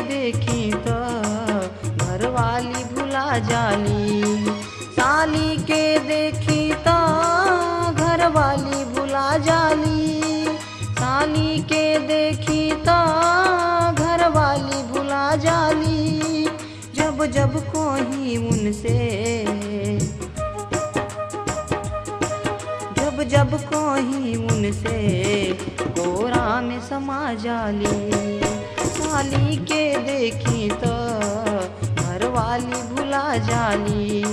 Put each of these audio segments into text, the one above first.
देखी तो घर वाली भुला जाली साली के देखी तो घर वाली भुला जाली साली के देखी तो घर वाली भुला जाली जब जब कोई उनसे जब जब कोई उनसे कोरा में समा जाली साली के देखी तो घर वाली भुला जाली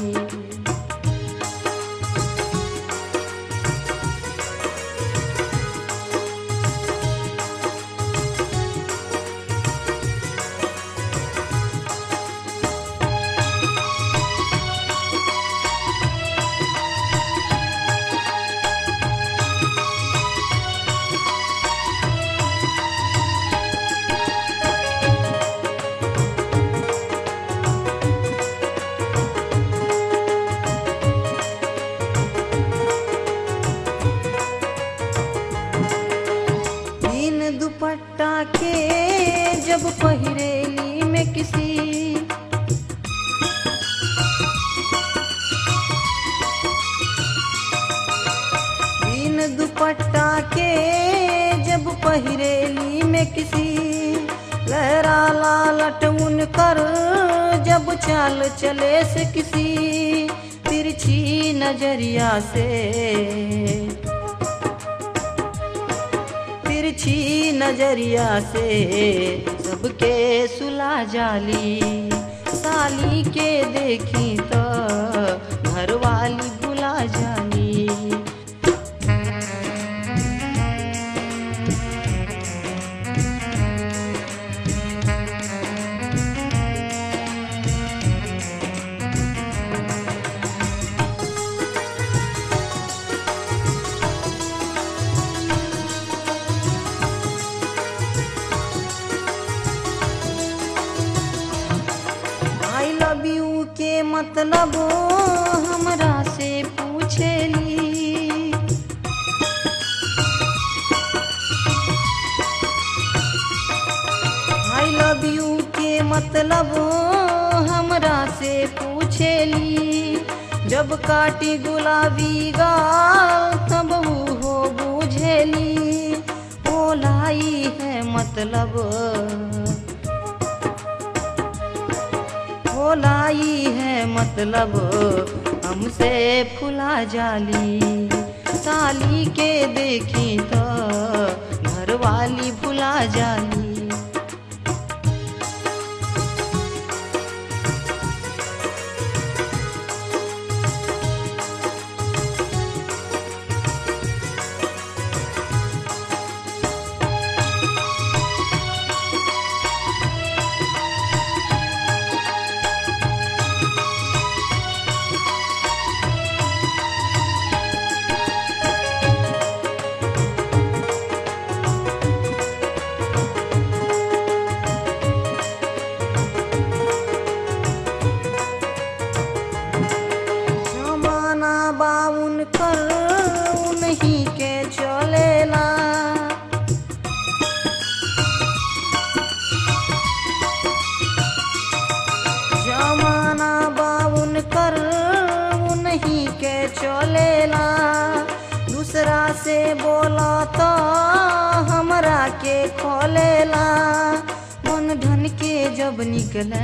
तीन दुपट्टा के जब पहिरेली में किसी तीन दुपट्टा के जब पहिरेली में किसी लहरा लालट उनकर जब चाल चले से किसी तिरछी नजरिया से तिरछी नजरिया से सबके सुला जाली साली के देखी तो घर वाली भुला जाली आई लव यू के मतलब हमरा से पूछेली आई लव यू के मतलब हमरा से पूछेली जब काटी गुलाबी गाल तब ऊ हो बुझेली ओ लाई है मतलब भोलाई है मतलब हमसे फुला जाली साली के देखी तो घर वाली भुला जाली जमाना बाउन कर उन्हीं के चलेला जमाना बाउन कर उन्हीं के चलेला दूसरा से बोला तो हमरा के खोलेला मन धन के जब निकले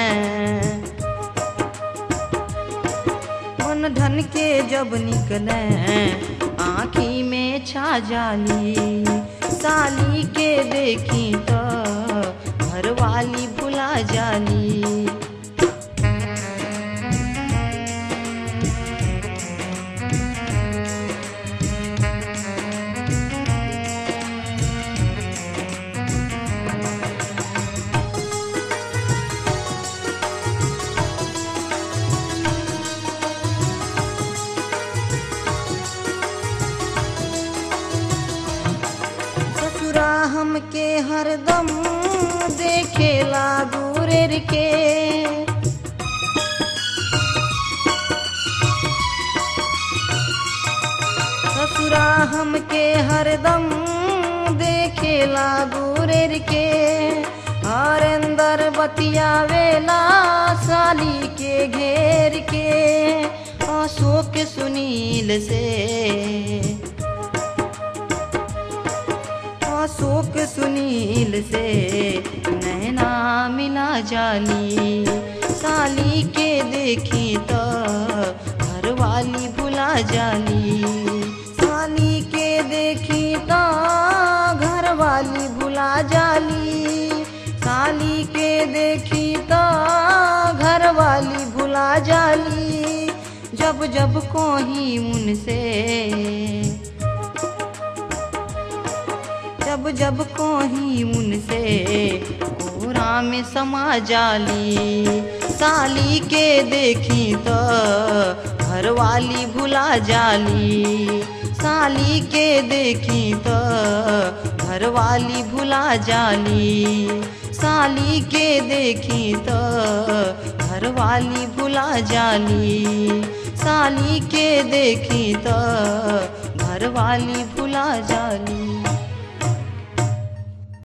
मन धन के जब निकले आँखी में छा जाली साली के देखी तो घर वाली भुला जाली ससुरा हमके हरदम देखेला दूरेर के ससुरा हमके हरदम देखेला दूरेर के हरेंदर बतियावेला साली के घेर के अशोक सुनील से अशोक सुनील से नैना मिला जाली साली के देखी तो घर वाली भुला जाली साली के देखी तो घर वाली भुला जाली साली के देखी तो घर वाली भुला जाली जब जब कोही उनसे जब जब कोही उनसे कोरा में समा जाली साली के देखी तो घर वाली भुला जाली साली के देखी तो घर वाली भुला जाली साली के देखी तो घर वाली भुला जाली साली के देखी तो घर वाली भुला जाली